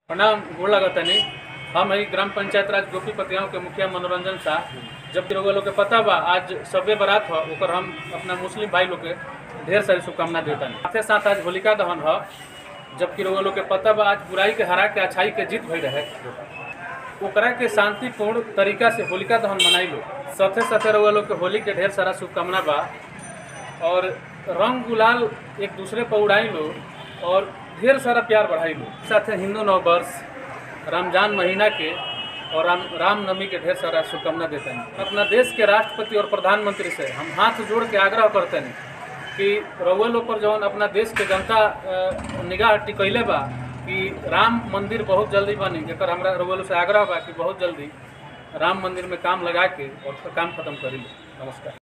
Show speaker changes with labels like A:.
A: प्रणाम गोड़ लगतनी हम ही ग्राम पंचायत राज गोपीपति गाँव के मुखिया मनोरंजन शाह जबकि रउआ लोग के पता बा आज सबे बारात ह ओकर हम अपना मुस्लिम भाई लोग के ढेर सारी शुभकामना देतनी साथे साथ आज होलिका दहन ह जबकि रउआ लोग के पता बा आज बुराई के हरा के अच्छाई के जीत भई रहे ओकरा के शांतिपूर्ण तरीका से होलिका दहन मनाई लो साथे साथे रउआ लोग के होली के ढेर सारा शुभकामना बा और रंग गुलाल एक दूसरे पर उड़ाई लो और ढेर सारा प्यार बढ़ाई लो साथ हिंदू नव वर्ष रमजान महीना के और राम रामनवमी के ढेर सारा शुभकामना देते हैं अपना देश के राष्ट्रपति और प्रधानमंत्री से हम हाथ जोड़ के आग्रह करते हैं कि रउआ लोग पर जौन अपना देश के जनता अ, निगाह टिकैले बा कि राम मंदिर बहुत जल्दी बनी एकर हमरा रउआ लोग से आग्रह बा कि बहुत जल्दी राम मंदिर में काम लगा के और काम खत्म करी नमस्कार